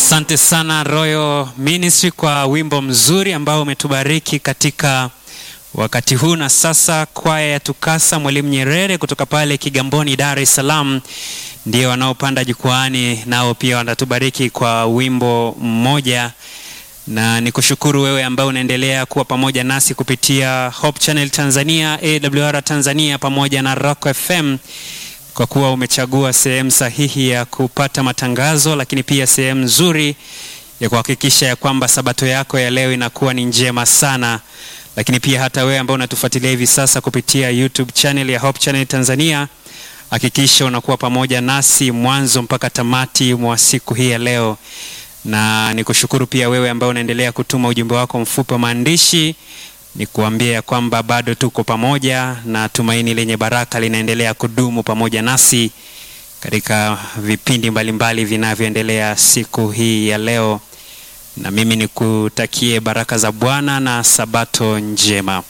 Asante sana Royal Ministry kwa wimbo mzuri ambao umetubariki katika wakati huu. Na sasa kwaya ya Tukasa Mwalimu Nyerere kutoka pale Kigamboni, Dar es Salaam ndio wanaopanda jukwaani, nao pia wanatubariki kwa wimbo mmoja, na nikushukuru wewe ambao unaendelea kuwa pamoja nasi kupitia Hope Channel Tanzania, AWR Tanzania pamoja na Rock FM kwa kuwa umechagua sehemu sahihi ya kupata matangazo, lakini pia sehemu nzuri ya kuhakikisha ya kwamba sabato yako ya leo inakuwa ni njema sana. Lakini pia hata wewe ambao unatufuatilia hivi sasa kupitia YouTube channel ya Hope Channel Tanzania, hakikisha unakuwa pamoja nasi mwanzo mpaka tamati mwa siku hii ya leo, na nikushukuru pia wewe ambao unaendelea kutuma ujumbe wako mfupi wa maandishi ni kuambia ya kwamba bado tuko pamoja na tumaini lenye baraka linaendelea kudumu pamoja nasi katika vipindi mbalimbali vinavyoendelea siku hii ya leo, na mimi nikutakie baraka za Bwana na sabato njema.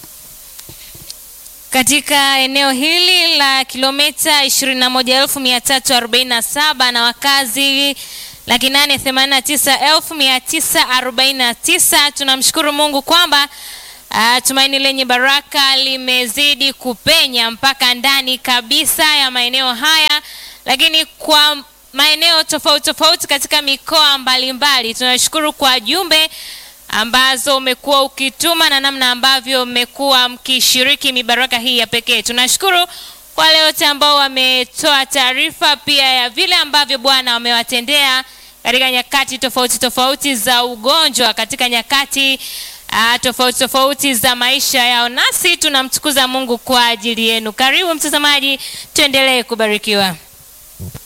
Katika eneo hili la kilomita 21347 na wakazi laki nane themanini na tisa elfu mia tisa arobaini na tisa tunamshukuru Mungu kwamba Uh, tumaini lenye baraka limezidi kupenya mpaka ndani kabisa ya maeneo haya, lakini kwa maeneo tofauti tofauti katika mikoa mbalimbali. Tunashukuru kwa jumbe ambazo umekuwa ukituma na namna ambavyo mmekuwa mkishiriki mibaraka hii ya pekee. Tunashukuru kwa wale wote ambao wametoa taarifa pia ya vile ambavyo Bwana amewatendea katika nyakati tofauti tofauti za ugonjwa, katika nyakati Uh, tofauti tofauti za maisha yao, nasi tunamtukuza Mungu kwa ajili yenu. Karibu mtazamaji, tuendelee kubarikiwa.